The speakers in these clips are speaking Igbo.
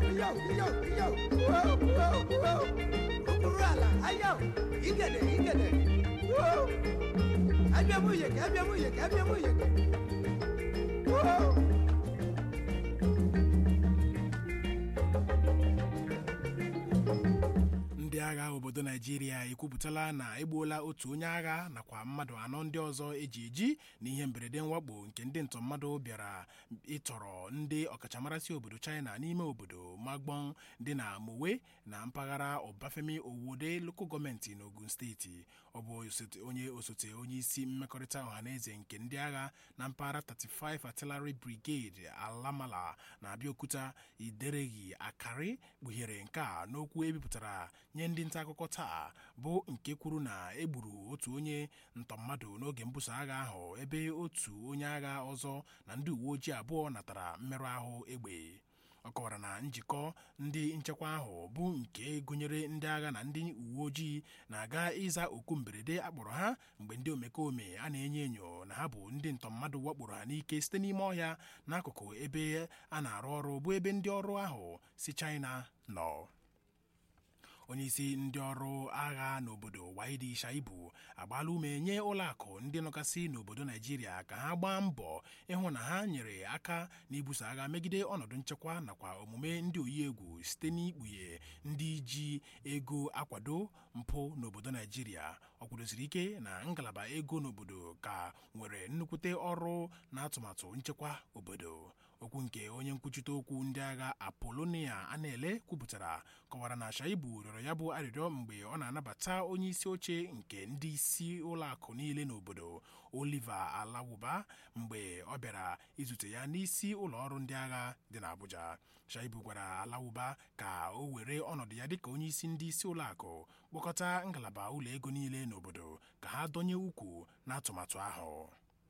yo yo yo Whoa, whoa, whoa. okpuru ala ayo igede igede Whoa. abịa m uyeke abịa m uyeke abịa m uyeke Whoa. ndị agha obodo naijiria ekwupụtala na egbuola otu onye agha nakwa mmadụ anọ ndị ọzọ eji eji na ihe mberede mwakpo nke ndị ntọ mmadụ bịara ịtọrọ ndị ọkachamarasị obodo china n'ime obodo magbon dị na mowe na mpaghara ọbafemi owode lokal gọọmenti n'ogun steeti ọ bụ osote- onye osote onye isi mmekọrịta ọhaneze nke ndị agha na mpaghara 35 artillery brigade alamala na abịaokuta idereghi akari kpughere nke a n'okwu ebipụtara nye ndị nta akụkọ taa bụ nke kwuru na egburu otu onye ntọ mmadụ n'oge mbuso agha ahụ ebe otu onye agha ọzọ na ndị uwe ojii abụọ natara mmerụ ahụ egbe ọ kọwara na njikọ ndị nchekwa ahụ bụ nke gụnyere ndị agha na ndị uwe ojii na-aga ịza oku mberede akpọrọ ha mgbe ndị omekome a na-enyo enyo na ha bụ ndị ntọ mmadụ wakporo ha n'ike site n'ime ọhịa n'akụkụ ebe a na-arụ ọrụ bụ ebe ndị ọrụ ahụ si China nọ onyeisi ndị ọrụ agha n'obodo waidi shaibu agbaala ume nye ụlọakụ ndị nọgasị n'obodo naijiria ka ha gbaa mbọ ịhụ na ha nyere aka n'ibuso agha megide ọnọdụ nchekwa nakwa omume ndị oyi egwu site n'ikpughe ndị ji ego akwado mpụ n'obodo naijiria ọ kwudosiri ike na ngalaba ego n'obodo ka nwere nnukwute ọrụ na atụmatụ nchekwa obodo okwu nke onye nkwuchite okwu ndị agha apolonia anele kwupụtara kọwara na shaibu rịọrọ ya bụ arịrịọ mgbe ọ na-anabata onye isi oche nke ndị isi ụlọakụ niile n'obodo oliver alawuba mgbe ọ bịara izute ya n'isi ụlọọrụ ndị agha dị n'abuja shaibu gwara alawuba ka o were ọnọdụ ya dịka onye isi ndị isi ụlọakụ kpọkọta ngalaba ụlọ ego niile n'obodo ka ha donye ukwu n'atụmatụ ahụ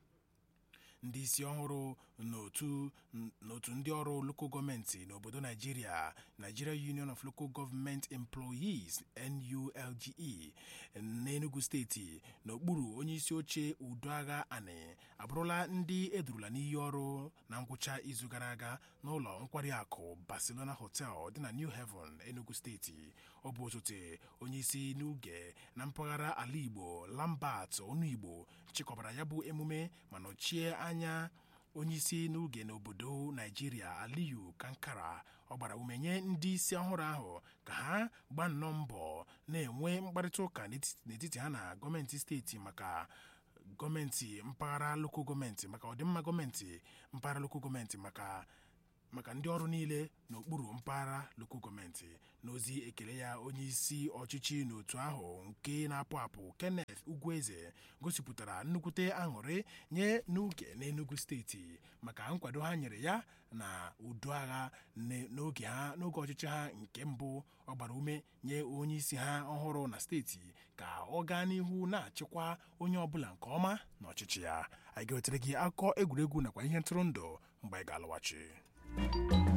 ndị isi ọhụrụ n'otu n'otu ndị ọrụ lokal gọọmenti n'obodo naijiria nigeria union of local government employees nulge n'enugu steeti n'okpuru onye isi oche udoagha ani abụrụla ndị edurula n'iyi ọrụ na ngwụcha izu gara aga n'ụlọ nkwari akụ barcelona hotel dị na new haven enugu steeti ọ bụ osote onye isi n'oge na mpaghara ala igbo lambert ọnụigbo chịkọbara ya bụ emume ma nọchie anya onyeisi n'oge n'obodo naijiria aliyu kankara ọ gbara ume nye ndị isi ọhụrụ ahụ ka ha gbaa nnọọ mbọ na-enwe mkparịta ụka n'etiti ha na gọọmenti steeti maka gọọmenti mpaghara lokal gọọmenti maka ọdịmma gọọmenti mpaghara lokal gọọmenti maka maka ndị ọrụ niile n'okpuru mpaghara lokal gọọmenti n'ozi ekele ya onye isi ọchịchị n'otu ahụ nke na-apụ apụ kenneth ugwueze gosipụtara nnukwute aṅụrị nye n'oge n'enugu steeti maka nkwado ha nyere ya na udo agha n'oge ha n'oge ọchịchị ha nke mbụ ọ gbara ume nye onye isi ha ọhụrụ na steeti ka ọ gaa n'ihu na-achịkwa onye ọbụla nke ọma na ọchịchị ya anyị ga-ewetere gị akụkọ egwuregwu nakwa ihe ntụrụndụ mgbe anyị ga-alọghachi